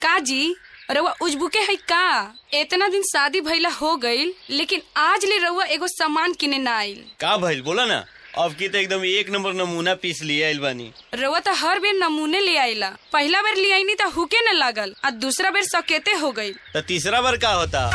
का जी रउआ उजबुके है का इतना दिन शादी भइला हो गईल लेकिन आज ले रउआ एगो सामान किने ना आइल का भइल बोला ना अब की तो एकदम एक नंबर नमूना पीस लिए आइल बानी रउआ तो हर बेर नमूने ले आइला पहला बेर ले आईनी तो हुके न लागल और दूसरा बेर सकेते हो गईल तो तीसरा बार का होता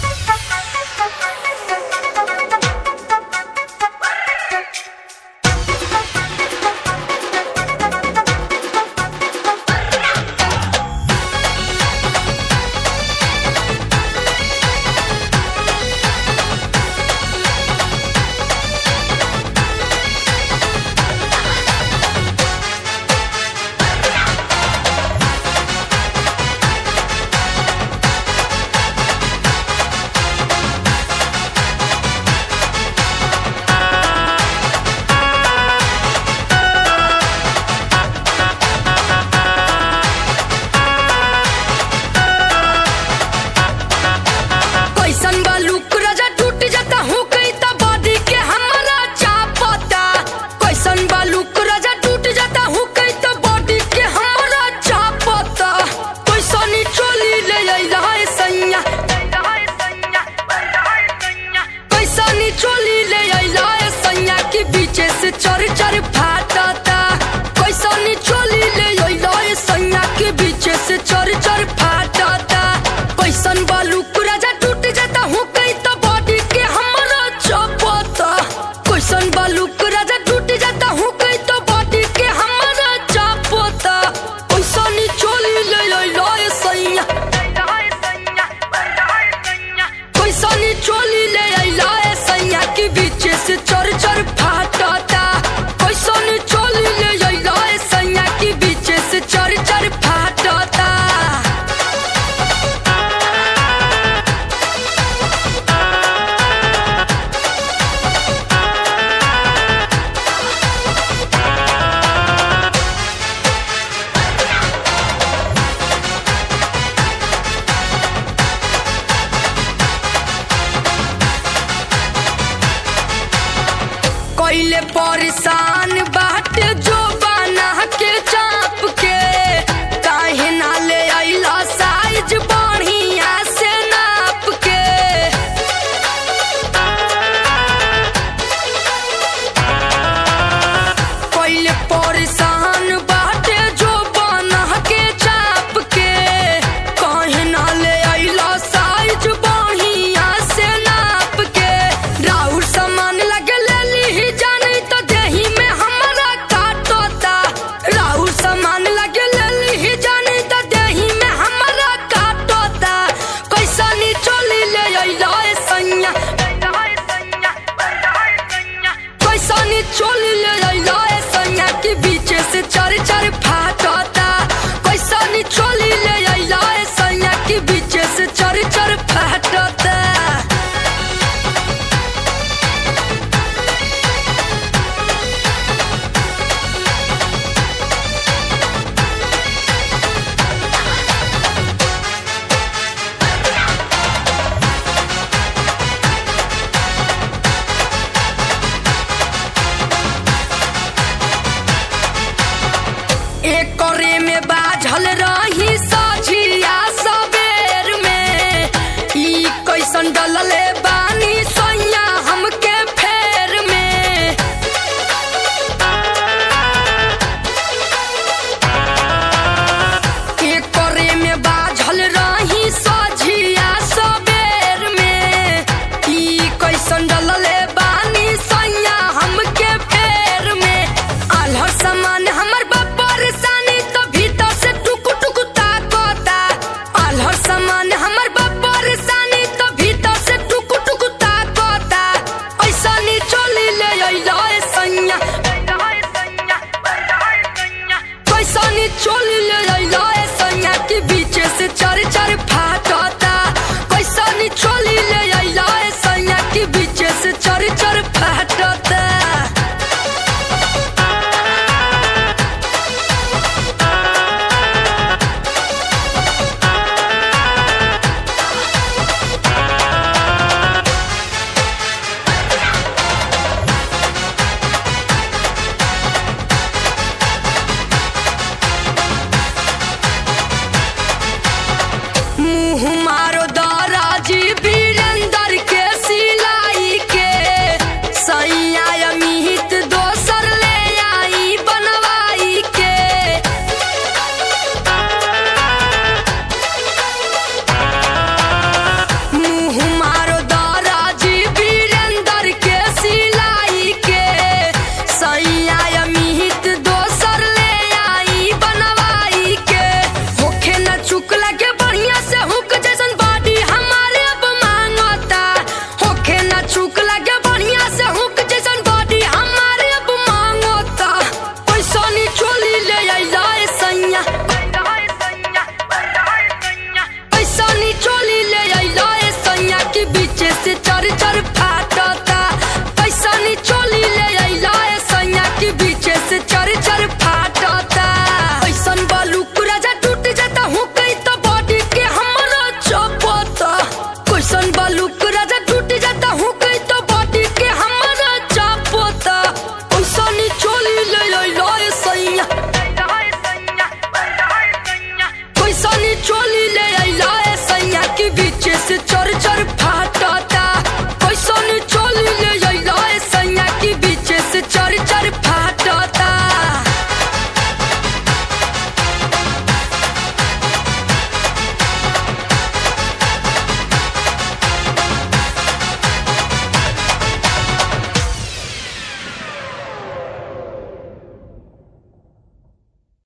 कैसन बा लुक राजा टूट जाता हूँ कई तो बॉडी के हमारा चापता कैसन बा लुक राजा टूट जाता हूँ कई तो बॉडी के हमारा चापता कैसनी चोली ले अइला है सैया कैसनी चोली ले अइला है सैया के बीचे से चर चर फाटता कैसनी चोली ले अइला है सैया के बीचे से चर चर फाटता कैसन बालू राजा टूट जाता हूँ कई तो बॉडी के हमारा चपता कैसन बालू राजा टूट जाता हूँ कई तो बॉडी के हमारा चपता कैसनी चोली ले अइला है सैया कैसनी चोली ले अइला है सैया के बीच से चर चर फाटता कैसनी चोली ले अइला है सैया के बीच से चर चर फाटता कैले परेशान बाट जो बना के चाप के काहे ना ले अइला साइज बढ़िया से नाप के कैले परेशान बाट जो बना के चाप के काहे ना ले अइला साइज बढ़िया से नाप के राउर सामान लगे ले ली जानी तो देही में मुँह मारो दाराजी वीरेंद्र के सिलाई के सैया अमित दोसर ले आई बनवाई के मुँह मारो दाराजी वीरेंद्र के सिलाई के सैया अमित दोसर ले आई बनवाई के होखे न चुक लगे बढ़िया से हुक जैसन बॉडी हमारे अब मांगता होखे न चुक लगे बढ़िया से हुक जैसन बॉडी हमारे अब मांगता पैसा नी चोली ले आइला ए सैया पैसा नी चोली ले आइला ए सैया के बीचे से चर चर फाटता पैसा नी चोली ले आइला ए सैया के बीचे से चर चर फाटता ऐसन बालूक राजा टूट जाता हूँ कहीं तो बॉडी के हमारा चपता कैसन बालूक राजा टूट जाता हूँ कहीं तो बॉडी के हमारा चपता पैसा नी चोली ले आइला ए सैया पैसा नी चोली ले आइला ए सैया के बीचे से चर चर फाट